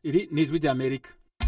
iri ni ijwi ry'amerika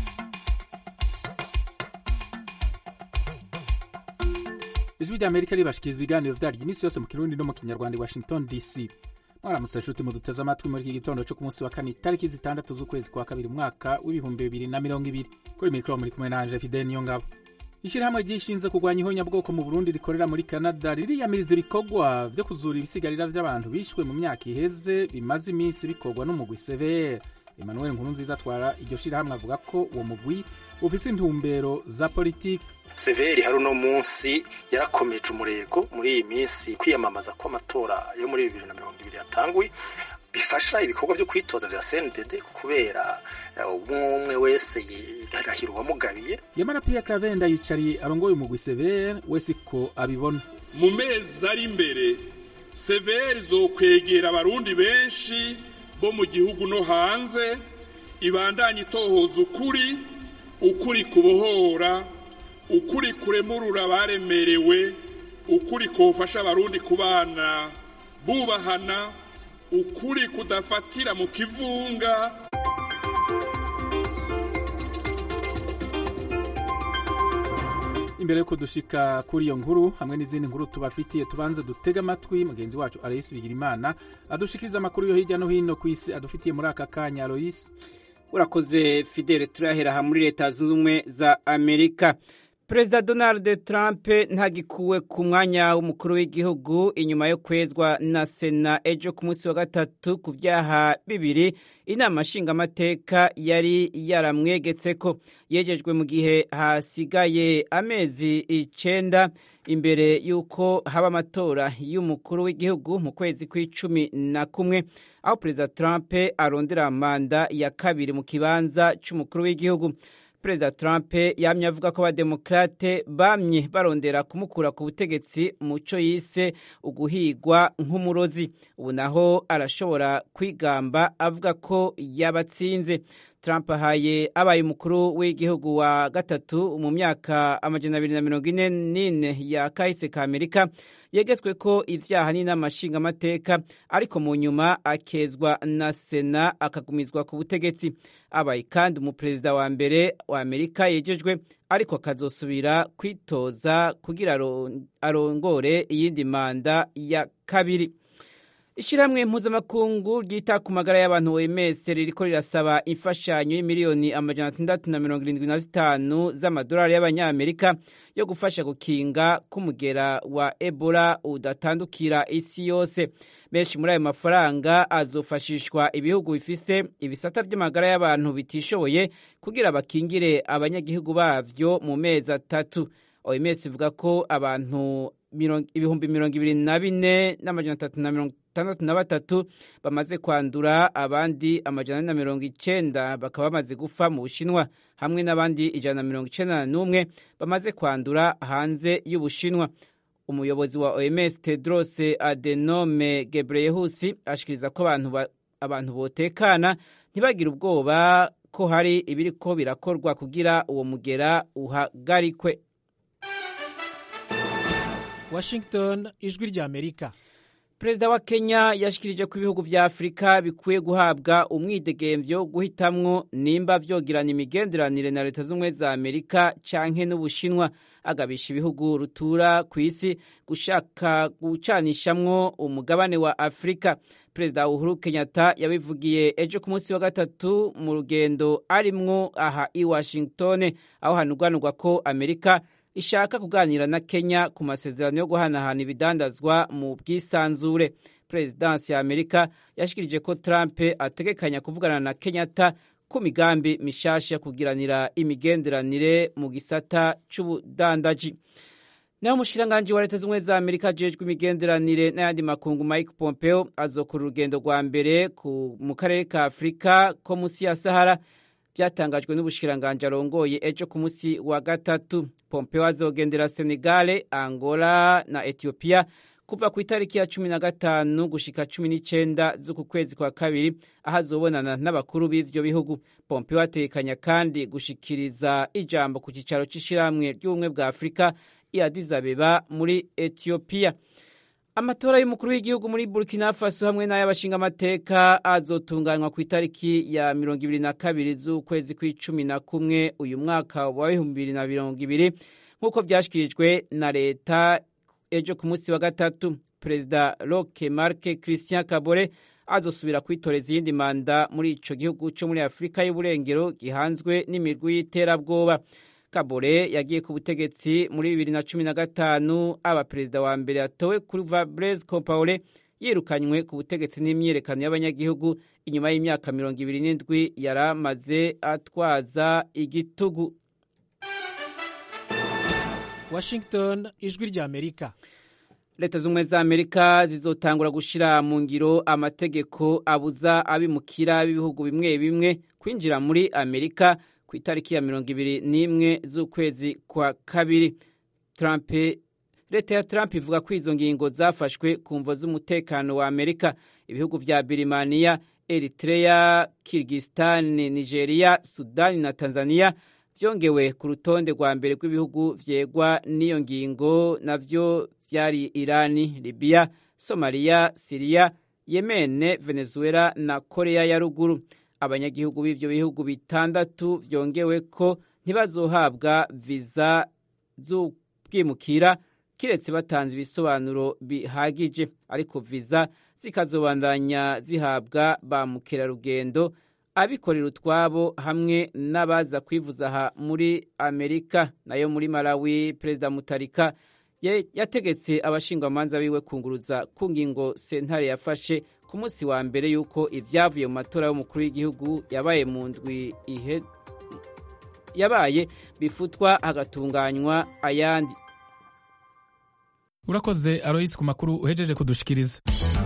ijwi ry'amerika ribashikiriza ibiganiro vyaryo iminsi yose mu kirundi no mu kinyarwanda i washington dc mwaramutse nshuti muduteze amatwi muri iki gitondo cyo ku munsi wa kane itariki zitandatu z'ukwezi kwa kabiri umwaka w'ibihumbi bibiri na mirongo ibiri kuri mikoro muri kumwe nanje fidel niyo ngabo ishyirahamwe ryishinze kurwanya ihonyabwoko mu burundi rikorera muri canada ririyamiriza ibikorwa vyo kuzura ibisigarira vy'abantu bishwe mu myaka iheze bimaze iminsi bikorwa n'umugwi severe emmanuel nkurunziza atwara iryo shirahamwe avuga ko uwo mugwi ufise intumbero za politiki severi hari uno munsi yarakomeje umurego muri iyi minsi kwiyamamaza kw'amatora yo muri bibiri na mirongo ibiri yatanguye bifasha ibikorwa vyo kwitoza vya CNDD kubera umwe umwe wese yarahira uwamugabiye yamara pia clavenda yicariye arongoye umugwi severe wese ko abibona mu mezi ari imbere severe izokwegera abarundi benshi bo mu gihugu no hanze ibandanye itohoza ukuri ukuri kubohora ukuri kuremurura abaremerewe ukuri kofasha abarundi kubana bubahana ukuri kudafatira mu kivunga imbere yuko dushika kuri iyo nkuru hamwe n'izindi nkuru tubafitiye tubanze dutega amatwi mugenzi wacu aloyisi bigirimana adushikiriza amakuru yo hirya no hino ku isi adufitiye muri aka kanya aloyisi urakoze fidele turahera aha muri leta zunze ubumwe za amerika perezida donald trump ntagikuwe ku mwanya w'umukuru w'igihugu inyuma yo kwezwa na sena ejo ku munsi wa gatatu ku byaha bibiri inama nshingamateka yari yaramwegetse ko yegejwe mu gihe hasigaye amezi icenda imbere y'uko haba amatora y'umukuru w'igihugu mu kwezi kw'icumi na kumwe aho perezida trump arondera manda ya kabiri mu kibanza c'umukuru w'igihugu perezida trump yamye avuga ko abademokrate bamye barondera kumukura ku butegetsi mu cyo yise uguhigwa nk'umurozi ubu naho arashobora kwigamba avuga ko yabatsinze trump ahaye abaye umukuru w'igihugu wa gatatu mu myaka amajana abiri na mirongo ine n'ine ya kahise ka amerika yegetswe ko ivyaha n'inama nshingamateka ariko mu nyuma akezwa na sena akagumizwa ku butegetsi abaye kandi umuperezida wa mbere wa amerika yejejwe ariko akazosubira kwitoza kugira arongore iyindi manda ya kabiri ishyirahamwe mpuzamakungu ryita ku magara y'abantu OMS ririko rirasaba imfashanyo y'imiliyoni amajana atandatu na mirongo irindwi na zitanu z'amadolari y'abanyamerika yo gufasha gukinga k'umugera wa ebola udatandukira isi yose menshi muri ayo mafaranga azofashishwa ibihugu bifise ibisata by'amagara y'abantu bitishoboye kugira bakingire abanyagihugu bavyo mu mezi atatu OMS ivuga ko abantu ibihumbi mirongo ibiri na bine n'amajana atatu na mirongo itandatu na batatu bamaze kwandura abandi amajana na mirongo icenda bakaba bamaze gufa mu bushinwa hamwe n'abandi ijana na mirongo icenda n'umwe bamaze kwandura hanze y'ubushinwa umuyobozi wa OMS Tedros Adenome Ghebreyesus ashikiriza ko abantu abantu botekana ntibagire ubwoba ko hari ibiriko birakorwa kugira uwo mugera uhagarikwe Washington ijwi rya Amerika Perezida wa Kenya yashikirije ko ibihugu vya Afrika bikwiye guhabwa umwidegemvyo guhitamwo nimba vyogirana imigenderanire na leta z'ubumwe za Amerika canke n'Ubushinwa agabisha ibihugu rutura ku isi gushaka gucanishamwo umugabane wa Afrika. Perezida Uhuru Kenyatta yabivugiye ejo ku munsi wa gatatu mu rugendo arimwo aha i Washington aho hanurwanurwa ko Amerika ishaka kuganira na Kenya ku masezerano yo guhanahana ibidandazwa mu bwisanzure. Perezidansi ya Amerika yashikirije ko Trump ategekanya kuvugana na Kenyatta ku migambi mishasha kugiranira imigenderanire mu gisata c'ubudandaji. naho umushikiranganji wa leta z'ubumwe za amerika ajejwe imigenderanire n'ayandi makungu mike pompeo azokora urugendo rwa mbere mu karere ka afurika ko munsi ya sahara byatangajwe n'ubushikiranganji arongoye ejo ku munsi wa gatatu pompeo azogendera senegale angola na ethiopia kuva ku itariki ya cumi na gatanu gushika cumi n'icenda z'uku kwezi kwa kabiri aho azobonana n'abakuru b'ivyo bihugu pompeo atekanya kandi gushikiriza ijambo ku cicaro c'ishirahamwe ry'ubumwe bwa afurika i Addis Abeba muri Ethiopia amatora y'umukuru w'igihugu muri burkina faso hamwe n'ay'abashingamateka azotunganywa ku itariki ya mirongo ibiri na kabiri z'ukwezi kw'icumi na kumwe uyu mwaka wa bihumbi bibiri na mirongo ibiri nk'uko byashyikirijwe na leta ejo ku munsi wa gatatu perezida roque marc christian kabore azosubira kwitoreza iyindi manda muri ico gihugu cyo muri afurika y'uburengero gihanzwe n'imirwi y'iterabwoba kabore yagiye ku butegetsi muri bibiri na cumi na gatanu aba perezida wa mbere yatowe kuva blaise compaore yirukanywe ku butegetsi n'imyiyerekano y'abanyagihugu inyuma y'imyaka mirongo ibiri n'indwi yari amaze atwaza igitugu washington ijwi ry'amerika leta z'ubumwe za amerika zizotangura gushyira mu ngiro amategeko abuza abimukira b'ibihugu bimwe bimwe kwinjira muri amerika ku itariki ya mirongo ibiri n'imwe z'ukwezi kwa kabiri Trump leta ya Trump ivuga ko izo ngingo zafashwe ku mvo z'umutekano wa amerika ibihugu vya birimaniya eritrea kirgistan nigeria sudani na tanzania vyongewe ku rutonde rwa mbere rw'ibihugu vyegwa n'iyo ngingo navyo vyari irani libiya somaliya siriya yemene venezuela na korea ya ruguru abanyagihugu b'ivyo bihugu bitandatu vyongewe ko ntibazohabwa viza z'ubwimukira kiretse batanze ibisobanuro bihagije ariko viza zikazobandanya zihabwa ba mukerarugendo abikorera utwabo hamwe n'abaza kwivuza aha muri amerika nayo muri malawi perezida mutarika yategetse abashingwamanza biwe kunguruza ku ngingo sentare yafashe ku munsi wa mbere y'uko ibyavuye mu matora y'umukuru w'igihugu yabaye mu ndwi ihe yabaye bifutwa hagatunganywa ayandi urakoze aroyisi ku makuru uhejeje kudushikiriza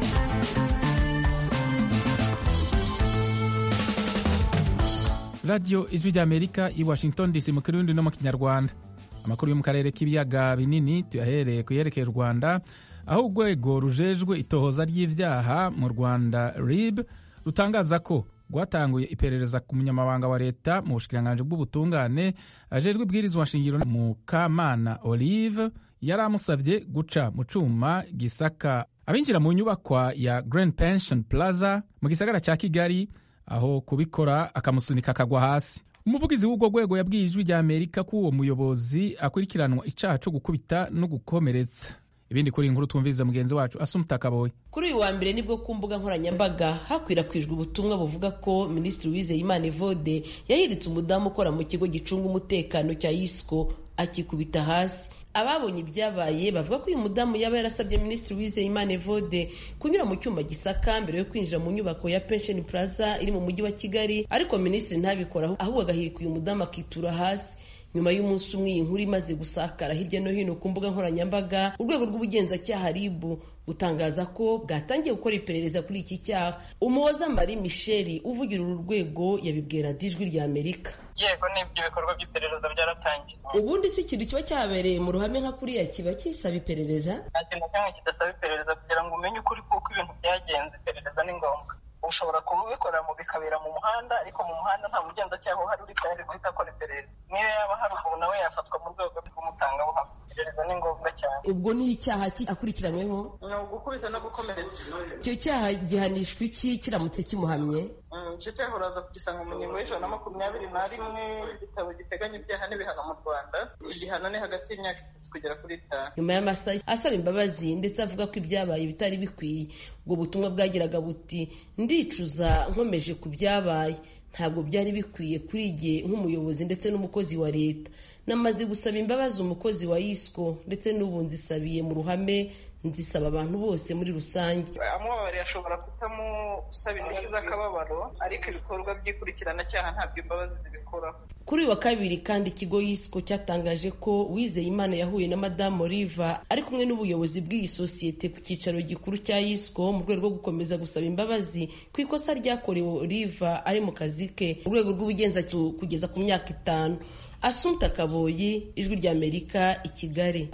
radiyo ijwi ry'amerika i washington dc mu kirundi no mu kinyarwanda amakuru yo mu karere k'ibiyaga binini tuyahereye ku yerekeye u rwanda aho urwego rujejwe itohoza ry'ibyaha mu rwanda rib rutangaza ko rwatanguye iperereza ku munyamabanga wa leta mu bushikiranganji bw'ubutungane ajejwe ibwirizwa nshingiro mu kamana olive yari amusabye guca mu cuma gisaka abinjira mu nyubakwa ya grand pension plaza mu gisagara cya kigali aho kubikora akamusunika akagwa hasi umuvugizi w'urwo rwego yabwiye ijwi rya amerika ko uwo muyobozi akurikiranwa icyaha cyo gukubita no gukomeretsa ibindi kuri inkuru twumviriza mugenzi wacu asumuta kaboye kuri uyu wa mbere nibwo ku mbuga nkoranyambaga hakwirakwijwe ubutumwa buvuga ko minisitiri wizeyimana evode yahiritse umudamu ukora mu kigo gicunga umutekano cya yisco akikubita hasi ababonye ibyabaye bavuga ko uyu mudamu yaba yarasabye minisitiri wizeyimana evode kunyura mu cyuma gisaka mbere yo kwinjira mu nyubako ya pension plaza iri mu mujyi wa kigali ariko minisitiri ntabikora ahubwo agahirika uyu mudamu akitura hasi nyuma y'umunsi umwe iyi nkuru imaze gusakara hirya no hino ku mbuga nkoranyambaga urwego rw'ubugenzacyaha ribu gutangaza ko bwatangiye gukora iperereza kuri iki cyaha umuhoza marie michel uvugira uru rwego yabibwira ijwi rya amerika yego n'ibyo bikorwa by'iperereza byaratangiye ubundi si ikintu kiba cyabereye mu ruhame nka kuriya kiba kisaba iperereza nta kintu na kimwe kidasaba iperereza kugira ngo umenye ukuri kuko ibintu byagenze iperereza ni ngombwa ushobora kubikora mu bikabera mu muhanda ariko mu muhanda nta mugenzacyaha uhari uri tayari guhita akora iperereza niyo yaba hari umuntu nawe yafatwa mu rwego rw'umutangabuhamya iperereza ni ngombwa cyane ubwo ni icyaha akurikiranyweho ni ugukubita no gukomeretsa icyo cyaha gihanishwa iki kiramutse kimuhamye icyo cyaha uraza kugisanga mu ngingo y'ijana na makumyabiri na rimwe igitabo giteganya ibyaha n'ibihano mu rwanda igihano ni hagati y'imyaka itatu kugera kuri itanu nyuma y'amasaha asaba imbabazi ndetse avuga ko ibyabaye bitari bikwiye ubwo butumwa bwagiraga buti ndicuza nkomeje ku byabaye ntabwo byari bikwiye kuri jye nk'umuyobozi ndetse n'umukozi wa leta namaze gusaba imbabazi umukozi wa yisco ndetse n'ubu nzisabiye mu ruhame nzisaba abantu bose muri rusange amubabariye ashobora kutamusaba indishyi z'akababaro ariko ibikorwa by'ikurikirana ntabwo imbabazi zibikoraho kuri uyu wa kabiri kandi ikigo yisco cyatangaje ko wizeyimana yahuye na madamu oliva ari kumwe n'ubuyobozi bw'iyi sosiyete ku cyicaro gikuru cya yisco mu rwego rwo gukomeza gusaba imbabazi ku ikosa ryakorewe oliva ari mu kazi ke mu rwego rw'ubugenzacyaha kugeza ku myaka itanu asunta kaboyi ijwi ry'amerika i kigali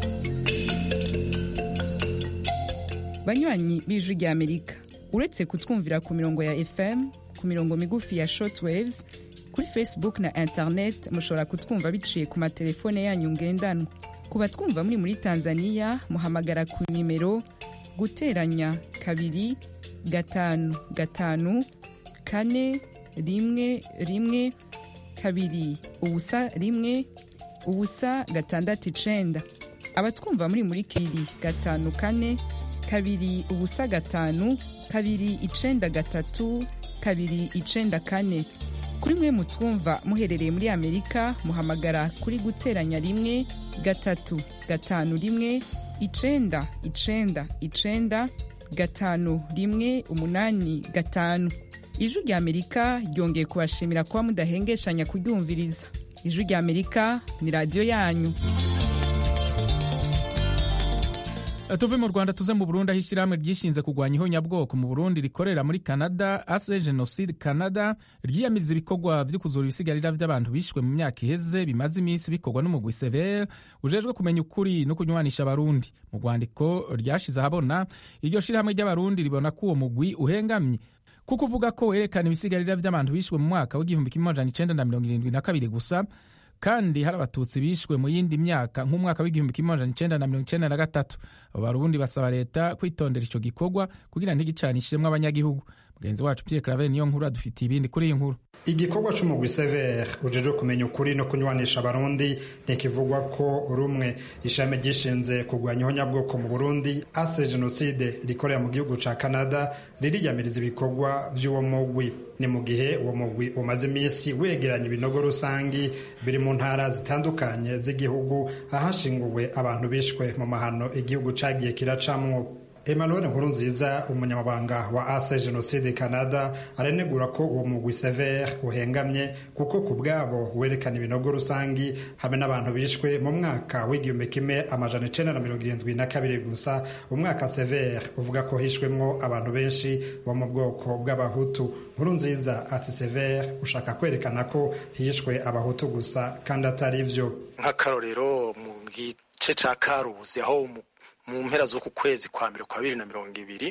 banywanyi b'ijwi ry'amerika uretse kutwumvira ku mirongo ya fm ku mirongo migufi ya shortwaves kuri facebook na internet mushobora kutwumva biciye ku matelefone yanyu ngendanwa ku batwumva muri muri tanzania muhamagara ku nimero guteranya kabiri gatanu gatanu kane rimwe rimwe kabiri ubusa rimwe ubusa gatandatu icenda abatwumva muri muri kiri gatanu kane kabiri ubusa gatanu kabiri icenda gatatu kabiri icenda kane kuri mwe mutwumva muherereye muri amerika muhamagara kuri guteranya rimwe gatatu gatanu rimwe icenda icenda icenda gatanu rimwe umunani gatanu ijwi rya amerika ryongeye kubashimira kuba mudahengeshanya kuryumviriza ijwi rya amerika ni radiyo yanyu tuve mu rwanda tuze mu burundi aho ishyirahamwe ryishinze kurwanya ihonyabwoko mu burundi rikorera muri canada ase genocide canada ryiyamiriza ibikorwa byo kuzura ibisigarira by'abantu bishwe mu myaka iheze bimaze iminsi bikorwa n'umugwi severe ujejwe kumenya ukuri no kunywanisha abarundi mu rwandiko ryashize ahabona iryo shyirahamwe ry'abarundi ribona ko uwo mugwi uhengamye kuko uvuga ko werekana ibisigarira by'abantu bishwe mu mwaka w'igihumbi kimwe amajana icenda na mirongo irindwi na kabiri gusa kandi hari abatutsi bishwe mu yindi myaka nk'umwaka w'igihumbi kimwe amajana icenda na mirongo icenda na gatatu abo barundi basaba leta kwitondera ico gikorwa kugira ntigicanishiremwo abanyagihugu mugenzi wacu pierre claver niyo nkuru adufitiye ibindi kuri iyi nkuru igikorwa c'umugwi severe ujejwe kumenya ukuri no kunywanisha abarundi ntikivugwa ko rumwe ishami ryishinze kurwanya ihonyabwoko mu burundi ase jenoside rikorera mu gihugu ca canada ririyamiriza ibikorwa vy'uwo mugwi ni mu gihe uwo mugwi umaze iminsi wegeranya ibinogo rusangi biri mu ntara zitandukanye z'igihugu ahashinguwe abantu bishwe mu mahano igihugu cagiye kiracamwo Emmanuel Nkurunziza umunyamabanga wa ase jenoside Canada aranegura ko uwo mugwi severe uhengamye kuko ku bwabo werekana ibinogo rusangi hamwe n'abantu bishwe mu mwaka w'igihumbi kimwe amajana icenda na mirongo irindwi na kabiri gusa umwaka severe uvuga ko hishwemwo abantu benshi bo mu bwoko bw'abahutu Nkurunziza ati severe ushaka kwerekana ko hishwe abahutu gusa kandi atari vyo nk'akarorero mu gice ca karuzi aho mu mpera z'uku kwezi kwa mbere kwa bibiri na mirongo ibiri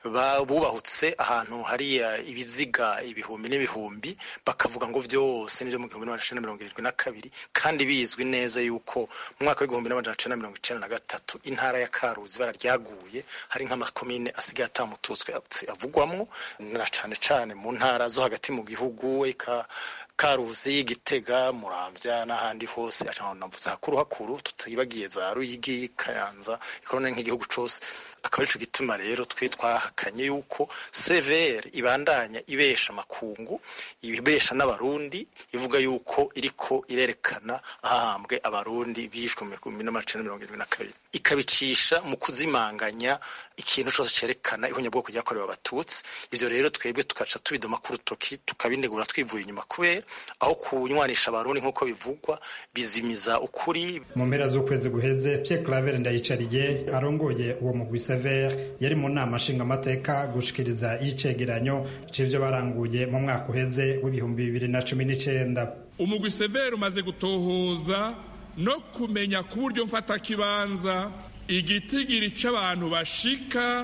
bubahutse ahantu hariya ibiziga ibihumbi n'ibihumbi bakavuga ngo vyose nivyo mu gihumbi n'amajana mirongo irindwi na kabiri kandi bizwi neza yuko mu mwaka w'igihumbi n'amajana icenda mirongo icenda na gatatu intara ya karuzi ibara ryaguye hari nk'amakomine asigaye atamututswe avugwamwo na cane cane mu ntara zo hagati mu gihugu eka karuzi gitega muramvya n'ahandi hose navuze hakuru hakuru tutibagiye za ruyigi kayanza ikorana nk'igihugu cose akaba arico gituma rero twe twahakanye yuko severe ibandanya ibesha makungu ibesha n'abarundi ivuga yuko iriko irerekana ahahambwe abarundi bishwe mu bihumbi n'amajana mirongo irindwi na kabiri ikabicisha mu kuzimanganya ikintu cose cerekana ihonyabwoko ryakorewe abatutsi ivyo rero twebwe tukaca tubidoma ku rutoki tukabinegura twivuye inyuma kubera aho kunywanisha abarundi nk'uko bivugwa bizimiza ukuri mu mpera z'ukwezi guheze Pierre Claver Ndayicariye arongoye uwo mugwi Severe yari mu nama nshingamateka gushikiriza icegeranyo c'ivyo baranguye mu mwaka uheze w'ibihumbi bibiri na cumi n'icenda umugwi severe umaze gutohoza no kumenya ku buryo mfatakibanza igitigiri c'abantu bashika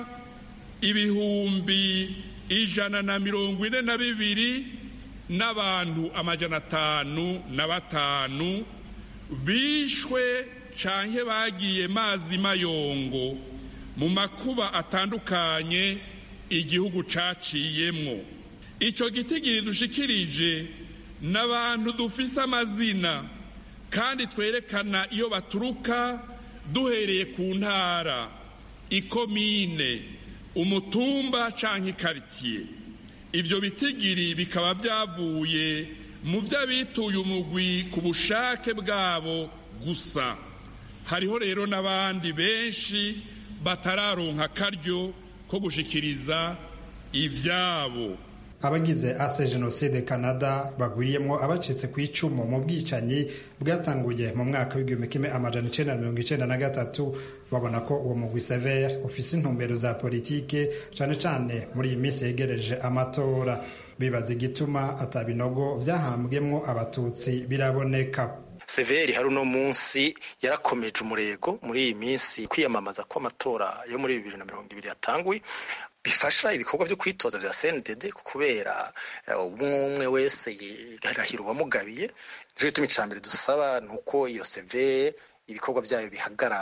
ibihumbi ijana na mirongo ine na bibiri n'abantu amajana atanu na batanu bishwe canke bagiye mazi mayongo mu makuba atandukanye igihugu caciyemwo ico gitigiri dushikirije n'abantu dufise amazina kandi twerekana iyo baturuka duhereye ku ntara ikomine umutumba canke ikaritiye ivyo bitigiri bikaba vyavuye mu vy'abituye umugwi ku bushake bwabo gusa hariho rero n'abandi benshi batararonka akaryo ko gushikiriza ivyabo abagize ase jenoside canada bagwiriyemwo abacitse ku icumu mu bwicanyi bwatanguye mu mwaka w'igihumbi kimwe amajana icenda na mirongo icenda na gatatu babona ko uwo mugwi severe ufise intumbero za politike cane cane muri iyi minsi yegereje amatora bibaza igituma atabinogo vyahambwemwo abatutsi biraboneka severi hari uno munsi yarakomeje umurego muri iyi minsi kwiyamamaza kw'amatora yo muri bibiri na mirongo ibiri yatanguye bifasha ibikorwa byo kwitoza vya CNDD kubera umwe umwe wese yarahira uwamugabiye nico gituma icambere dusaba nuko iyo CV ibikorwa vyayo bihagarara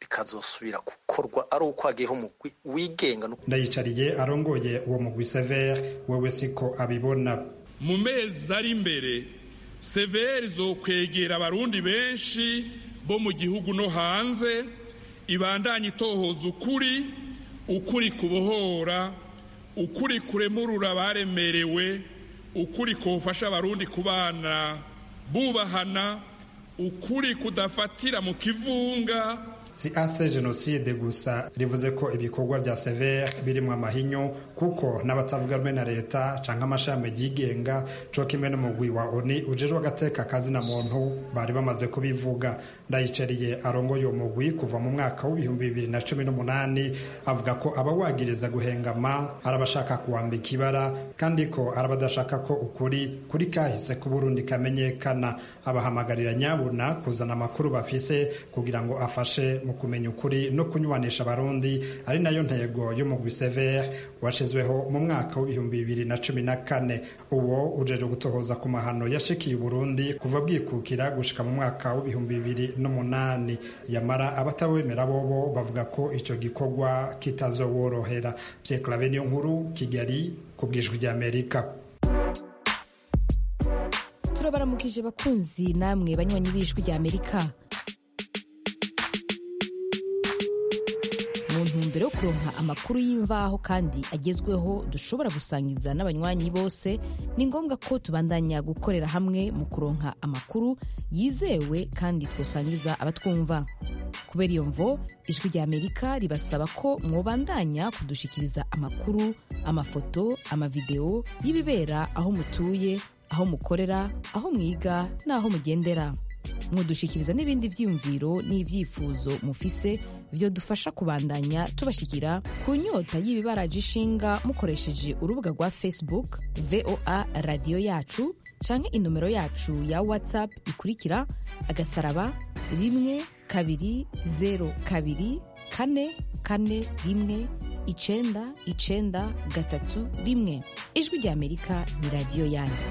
bikazosubira gukorwa ari uko hagiyeho umugwi wigenga ndayicariye arongoye uwo mugwi severe wewe siko abibona mu mezi ari imbere severe izokwegera abarundi benshi bo mu gihugu no hanze ibandanye itohoza ukuri ukuri kubohora ukuri kuremurura abaremerewe ukuri kufasha abarundi kubana bubahana ukuri kudafatira mu kivunga si ase jenoside gusa rivuze ko ibikorwa bya severe birimo amahinyu kuko n'abatavuga rumwe na leta canke amashami yigenga co kimwe n'umugwi wa oni ujejwe agateka kazina muntu bari bamaze kubivuga ndayicariye arongoye uwo mugwi kuva mu mwaka w'ibihumbi bibiri na cumi n'umunani avuga ko abawagiriza guhengama arabashaka kuwambika ibara kandi ko arabadashaka ko ukuri kuri kahise k'uburundi kamenyekana abahamagarira nyabuna kuzana amakuru bafise kugira ngo afashe mu kumenya ukuri no kunywanisha abarundi ari nayo ntego y'umugwi severe washizweho mu mwaka w'ibihumbi bibiri na cumi na kane uwo ujeje gutohoza ku mahano yashikiye uburundi kuva bwikukira gushika mu mwaka w'ibihumbi bibiri n'umunani yamara abatabemera bobo bavuga ko ico gikorwa kitazoworohera Pierre Claver niyo nkuru Kigali ku bwijwi ry'Amerika turabaramukije bakunzi namwe banywanyi b'ijwi ry'Amerika mu ntumbero yo kuronka amakuru y'imvaho kandi agezweho dushobora gusangiza n'abanywanyi bose ni ngombwa ko tubandanya gukorera hamwe mu kuronka amakuru yizewe kandi twosangiza abatwumva kubera iyo mvo ijwi rya amerika ribasaba ko mwobandanya kudushikiriza amakuru amafoto amavideo y'ibibera aho mutuye aho mukorera aho mwiga n'aho mugendera mudushikiriza n'ibindi vyiyumviro n'ivyifuzo mufise vyo dufasha kubandanya tubashikira ku nyota y'ibibaraje ishinga mukoresheje urubuga rwa facebook voa radiyo yacu canke inomero yacu ya whatsapp ikurikira agasaraba rimwe kabiri zero kabiri kane kane rimwe icenda icenda gatatu rimwe ijwi rya amerika ni radiyo yanyu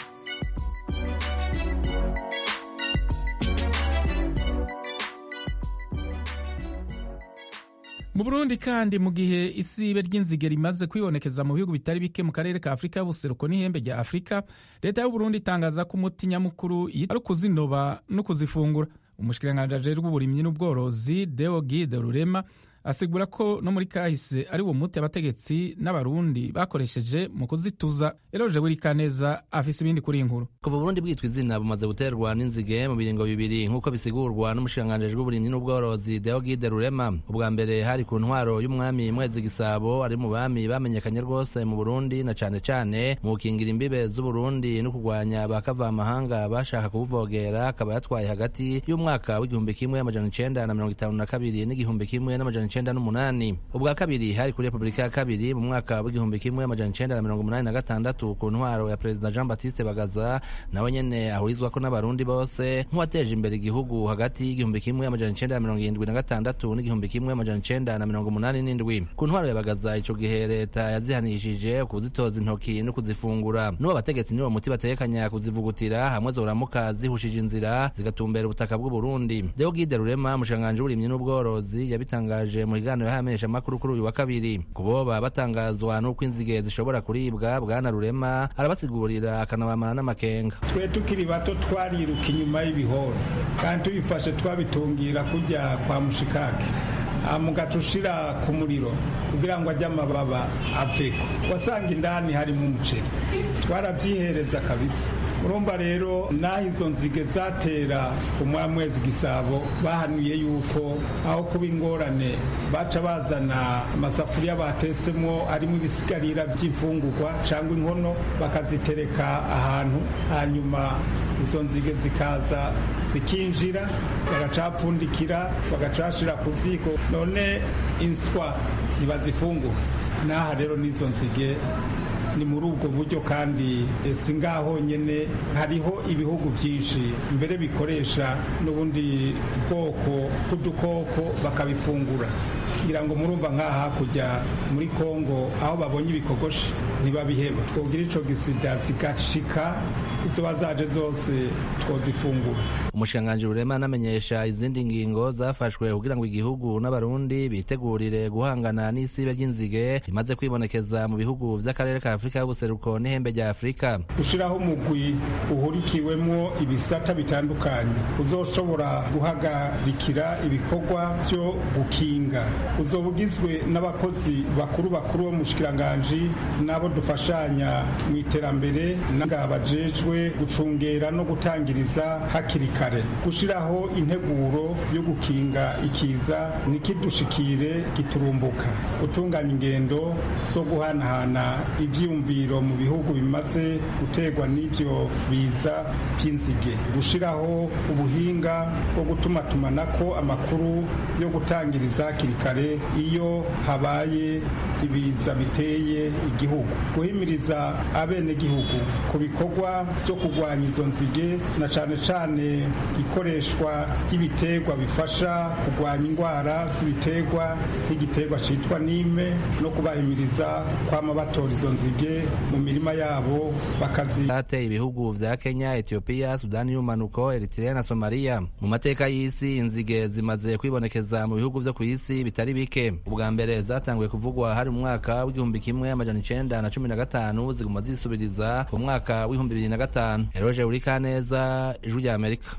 mu burundi kandi mu gihe isibe ry'inzige rimaze kwibonekeza mu bihugu bitari bike mu karere ka afurika y'ubuseruko n'ihembe rya afurika leta y'uburundi itangaza ko umuti nyamukuru ari ukuzinoba no kuzifungura umushikiranganji ajejwe uburimyi n'ubworozi deo gide rurema asigura ko no muri kahise ari wo muti abategetsi n'abarundi bakoresheje mu kuzituza eroje burikaneza afise ibindi kuri inkuru kuva uburundi bwitwa izina bumaze guterwa n'inzige mu biringo bibiri nk'uko bisigurwa n'umushikiranganji w'uburimyi n'ubworozi deogide rurema ubwa mbere hari ku ntwaro y'umwami mwezi gisabo ari mu bami bamenyekanye rwose mu burundi na cane cane mu gukingira imbibe z'uburundi no kurwanya bakavamahanga bashaka kubuvogera akaba yatwaye hagati y'umwaka w'igihumbi kimwe amajana icenda na mirongo itanu na kabiri n'igihumbi kimwe n'amajana icenda n'umunani ubwa kabiri hari kuri repubulika ya kabiri mu mwaka w'igihumbi kimwe amajana icenda na mirongo umunani na gatandatu ku ntwaro ya perezida jean baptiste bagaza nawe nyene ahurizwako n'abarundi bose nk'uwateje imbere igihugu hagati y'igihumbi kimwe amajana icenda na mirongo irindwi na gatandatu n'igihumbi kimwe amajana icenda na mirongo umunani n'indwi ku ntwaro ya bagaza ico gihe leta yazihanishije kuzitoza intoki no kuzifungura n'uwo abategetsi niwo muti batekanya kuzivugutira hamwe zoramuka zihushije inzira zigatumbera ubutaka bw'uburundi deogide rurema umushikiranganji w'uburimyi n'ubworozi yabitangaje mu kiganiro yahamenyesha amakuru kuri uyu wa kabiri kuboba batangazwa n'uko inzige zishobora kuribwa bwana rurema arabasigurira akanabamara n'amakenga twe tukiri bato twariruka inyuma y'ibihoro kandi tubifashe twabitungira kujya kwa mushikake mugaca ushira ku muriro kugira ngo ajye amababa aveko wasanga indani harimo umuceri twarabyihereza kabisa urumva rero n'aho izo nzige zatera ku mwamwezi gisabo bahanuye yuko aho kuba ingorane baca bazana amasafuriya batesemo arimo ibisigarira by'imfungurwa cyangwa inkono bakazitereka ahantu hanyuma izo nzige zikaza zikinjira bagacapfundikira bagacashira ku ziko none inswa ntibazifungura n'aha rero n'izo nzige ni muri ubwo buryo kandi si ngaho nyine hariho ibihugu byinshi mbere bikoresha n'ubundi bwoko bw'udukoko bakabifungura kugira ngo murumva nk'aha hakurya muri kongo aho babonye ibikogoshi ntibabiheba kugira icyo gisida zigashika izoba zaje zose twozifungura umushikiranganji rurema anamenyesha izindi ngingo zafashwe kugira ngo igihugu n'abarundi bitegurire guhangana n'isibe ry'inzige rimaze kwibonekeza mu bihugu vy'akarere ka afurika y'ubuseruko n'ihembe rya afurika gushiraho umugwi uhurikiwemwo ibisata bitandukanye uzoshobora guhagarikira ibikorwa vyo gukinga uzoba ugizwe n'abakozi bakuru bakuru bo mu bushikiranganji n'abo dufashanya mu iterambere n'anga bajejwe gucungera no gutangiriza hakiri kare gushiraho integuro yo gukinga ikiza nikidushikire giturumbuka gutunganya ingendo zo guhanahana ivyiyumviro mu bihugu bimaze guterwa n'ivyo biza vy'inzige gushiraho ubuhinga bwo gutumatumanako amakuru yo gutangiriza hakiri kare iyo habaye ibiza biteye igihugu guhimiriza abenegihugu ku bikorwa byo kurwanya izo nzige na cane cane ikoreshwa ry'ibiterwa bifasha kurwanya indwara z'ibiterwa nk'igiterwa citwa nime no kubahimiriza kwama batora izo nzige mu mirima yabo bakazi hateye ibihugu vya kenya etiyopiya sudani y'umanuko eritrea na somaliya mu mateka y'isi inzige zimaze kwibonekeza mu bihugu vyo ku isi bitari bike ubwa mbere zatanguye kuvugwa hari mu mwaka w'igihumbi kimwe amajana icenda na cumi na gatanu ziguma zisubiriza ku mwaka w'ibihumbi bibiri na gatanu eroje urikaneza ijwi rya amerika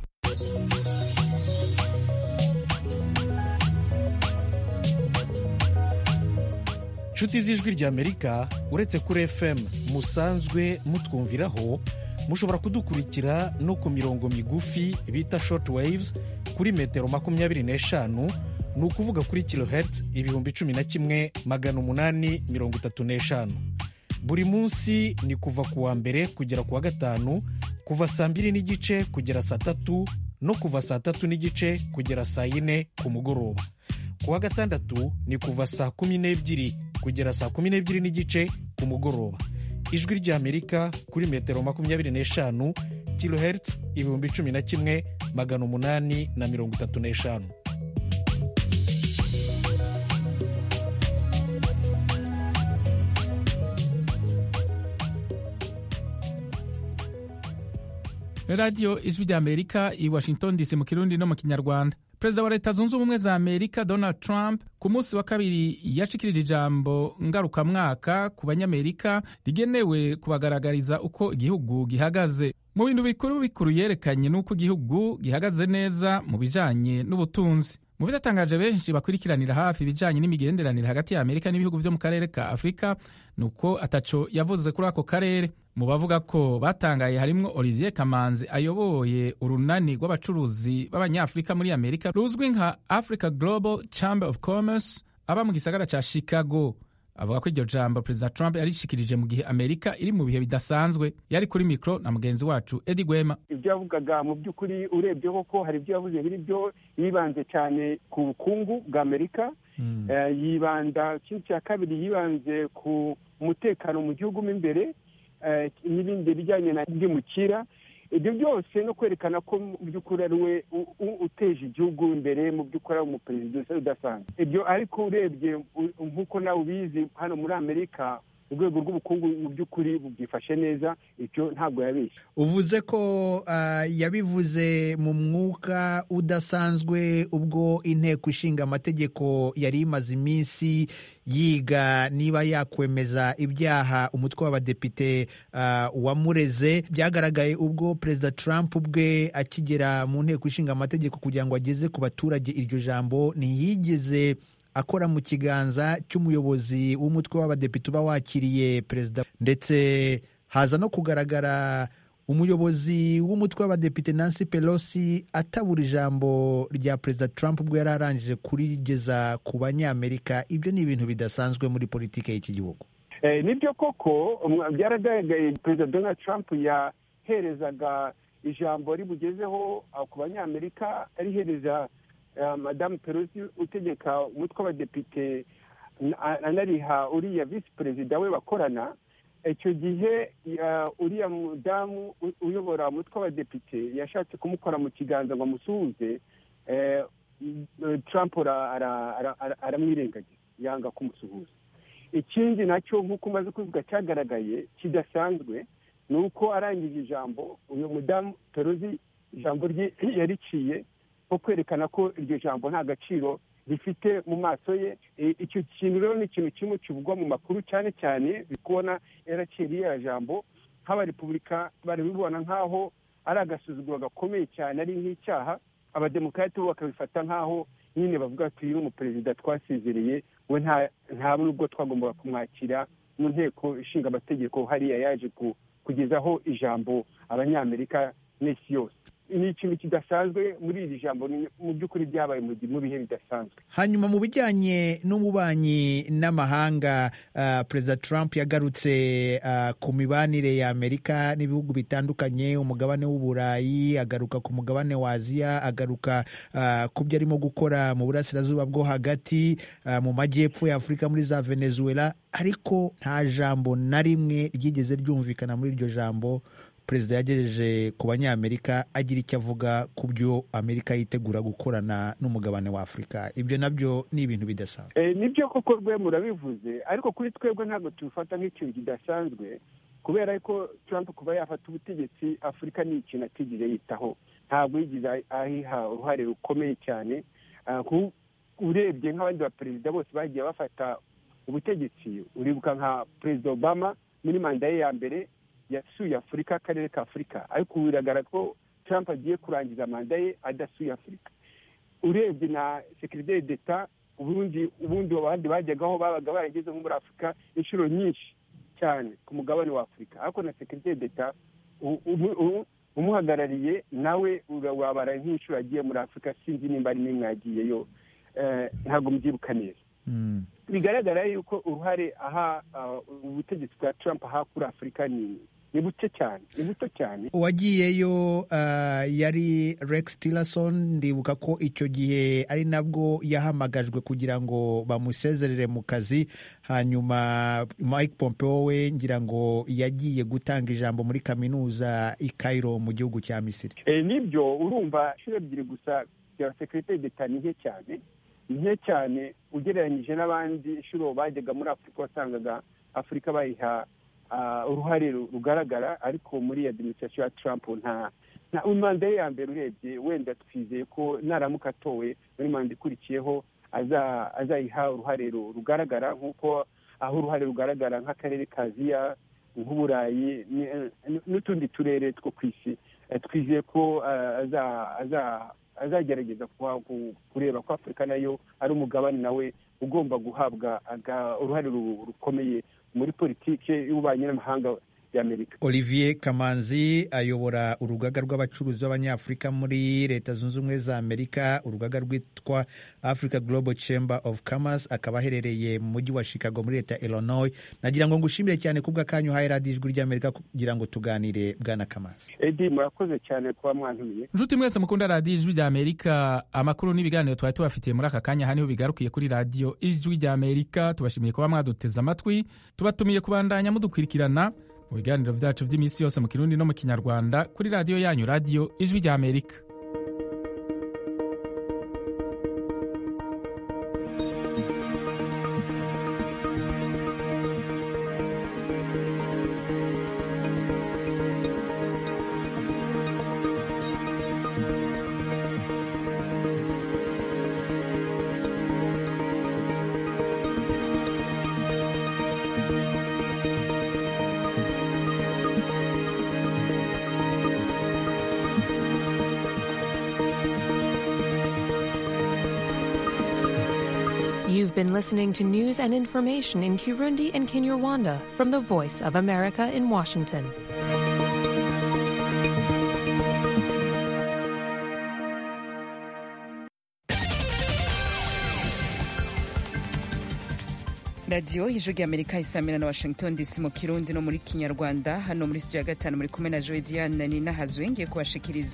nshuti z'ijwi ry'amerika uretse kuri fm musanzwe mutwumviraho mushobora kudukurikira no ku mirongo migufi bita short waves kuri metero makumyabiri n'eshanu ni ukuvuga kuri kilohertz ibihumbi cumi na kimwe magana umunani mirongo itatu n'eshanu buri munsi ni kuva ku wa mbere kugera ku wa gatanu kuva saa mbiri n'igice kugera saa tatu no kuva saa tatu n'igice kugera saa yine ku mugoroba ku wa gatandatu ni kuva saa kumi n'ebyiri kugera saa kumi n'ebyiri n'igice ku mugoroba ijwi ry'amerika kuri metero makumyabiri n'eshanu kilohertz ibihumbi cumi na kimwe magana umunani na mirongo itatu n'eshanu radiyo ijwi ry'amerika i washington dc mu kirundi no mu kinyarwanda perezida wa leta zunze ubumwe za amerika donald trump ku munsi wa kabiri yashikirije ijambo ngarukamwaka ku banyamerika rigenewe kubagaragariza uko igihugu gihagaze mu bintu bikuru bikuru yerekanye n'uko igihugu gihagaze neza mu bijanye n'ubutunzi mu bidatangaje benshi bakurikiranira hafi ibijanye n'imigenderanire hagati ya amerika n'ibihugu vyo mu karere ka afurika ni uko ataco yavuze kuri ako karere mu bavuga ko batangaye harimwo olivier kamanzi ayoboye urunani rw'abacuruzi b'abanyafurika muri amerika ruzwi nka africa global chamber of commerce aba mu gisagara ca chicago avuga ko iryo jambo perezida trump yarishikirije mu gihe amerika iri mu bihe bidasanzwe yari kuri mikoro na mugenzi wacu edi gwema ibyo yavugaga mu by'ukuri urebye koko hari ibyo yavuze biri byo yibanze cyane ku bukungu bwa amerika yibanda ikindi cya kabiri yibanze ku mutekano mu gihugu mo imbere n'ibindi bijyanye na by'umukira ibyo byose no kwerekana ko mu by'ukuri ari we uteje igihugu imbere mu by'ukuri ari umuperezida udasanzwe ibyo ariko urebye nk'uko nawe ubizi hano muri amerika urwego rw'ubukungu mu by'ukuri bwifashe neza icyo ntabwo yabeshye uvuze ko yabivuze mu mwuka udasanzwe ubwo inteko ishinga amategeko yari imaze iminsi yiga niba yakwemeza ibyaha umutwe w'abadepite wamureze byagaragaye ubwo perezida Trump ubwe akigera mu nteko ishinga amategeko kugira ngo ageze ku baturage iryo jambo ntiyigeze akora mu kiganza cy'umuyobozi w'umutwe w'abadepite uba wakiriye perezida ndetse haza no kugaragara umuyobozi w'umutwe w'abadepite Nancy Pelosi atabura ijambo rya perezida Trump ubwo yari arangije kurigeza ku banyamerika ibyo ni ibintu bidasanzwe muri politiki y'iki gihugu nibyo koko byaragaragaye perezida Donald Trump yaherezaga ijambo ribugezeho ku banyamerika arihereza madamu pelosi utegeka umutwe w'abadepite anariha uriya visi perezida we bakorana icyo gihe uriya mudamu uyobora umutwe w'abadepite yashatse kumukora mu kiganza ngo amusuhuze Trump aramwirengagiza yanga kumusuhuza ikindi nacyo nk'uko umaze kubivuga cyagaragaye kidasanzwe ni uko arangije ijambo uyu mudamu perozi ijambo rye yariciye nko kwerekana ko iryo jambo nta gaciro rifite mu maso ye icyo kintu rero ni ikintu kimwe kivugwa mu makuru cyane cyane kubona yaraciye ririya jambo nk'abarepubulika barabibona nk'aho ari agasuzuguro gakomeye cyane ari nk'icyaha abademokarate bo bakabifata nk'aho nyine bavuga ati uyu umuperezida twasezereye we nta nubwo twagombaga kumwakira mu nteko ishinga amategeko hariya yaje kugezaho ijambo abanyamerika n'isi yose ni ikintu kidasanzwe muri iri jambo mu by'ukuri byabaye mu bihe bidasanzwe hanyuma mu bijyanye n'ububanyi n'amahanga uh, perezida trump yagarutse uh, ku mibanire ya amerika n'ibihugu bitandukanye umugabane w'uburayi agaruka ku mugabane wa aziya agaruka uh, ku byo arimo gukora mu burasirazuba bwo hagati mu majyepfo ya afurika muri za venezuela ariko nta jambo na rimwe ryigeze ryumvikana muri iryo jambo perezida yagejeje ku banyamerika agira icyo avuga ku byo amerika yitegura gukorana n'umugabane wa afurika ibyo nabyo ni ibintu bidasanzwe nibyo koko rwe murabivuze ariko kuri twebwe ntabwo tubifata nk'ikintu kidasanzwe kubera ko Trump kuba yafata ubutegetsi afurika ni ikintu atigeze yitaho ntabwo yigeze ahiha uruhare rukomeye cyane urebye nk'abandi baperezida bose bagiye bafata ubutegetsi uribuka nka perezida obama muri manda ye ya mbere yasuye afurika akarere ka afurika ariko biragaragara ko Trump agiye kurangiza manda ye adasuye afurika urebye na sekiriteri d'eta ubundi ubundi abandi bajyagaho babaga barageze nko muri afurika inshuro nyinshi cyane ku mugabane wa afurika ariko na sekiriteri d'eta umuhagarariye nawe wabara nk'inshuro agiye muri afurika sinzi nimba ari n'imwe yagiyeyo ntabwo mubyibuka neza bigaragara yuko uruhare aha ubutegetsi bwa Trump aha kuri afurika ni ni buke cyane ni buto cyane uwagiyeyo uh, yari rex tillerson ndibuka ko icyo gihe ari nabwo yahamagajwe kugira ngo bamusezerere mu kazi hanyuma mike pompeo we ngira ngo yagiye gutanga ijambo muri kaminuza i cairo mu gihugu cya misiri e, nibyo urumva inshuro ebyiri gusa bya sekiriteri d'eta ni nke cyane nke cyane ugereranyije n'abandi inshuro bajyaga muri afurika wasangaga afurika bayiha uruhare rugaragara ariko muri adiminisitirasiyo ya Trump nta manda ye ya mbere urebye wenda twizeye ko naramuka atowe muri manda ikurikiyeho azayiha uruhare rugaragara nk'uko aho uruhare rugaragara nk'akarere ka aziya nk'uburayi n'utundi turere two ku isi twizeye ko azagerageza kureba ko afurika nayo ari umugabane nawe ugomba guhabwa uruhare rukomeye muri politiki y'ububanyi n'amahanga y'amerika olivier kamanzi ayobora urugaga rw'abacuruzi b'abanyafurika muri leta zunze ubumwe za amerika urugaga rwitwa africa global chamber of commerce akaba aherereye mu mujyi wa chicago muri leta ya illinois nagira ngo ngushimire cyane kubwa kanyu uhaye radiyo ijwi ry'amerika kugira ngo tuganire bwana kamanzi edi murakoze cyane kuba mwantumiye nshuti mwese mukunda radiyo ijwi ry'amerika amakuru n'ibiganiro twari tubafitiye muri aka kanya haniho bigarukiye kuri radiyo ijwi ry'amerika tubashimiye kuba mwaduteze amatwi tubatumiye kubandanya mudukurikirana mu biganiro byacu by'iminsi yose mu kirundi no mu kinyarwanda kuri radiyo yanyu radiyo ijwi rya amerika You've been listening to news and information in Kirundi and Kinyarwanda from the Voice of America in Washington. radiyo y'ijwi ry'amerika isamira na washington dc mu kirundi no muri kinyarwanda hano muri studio ya gatanu muri kumwe na joe diane ni nahazwe ngiye kubashikiriza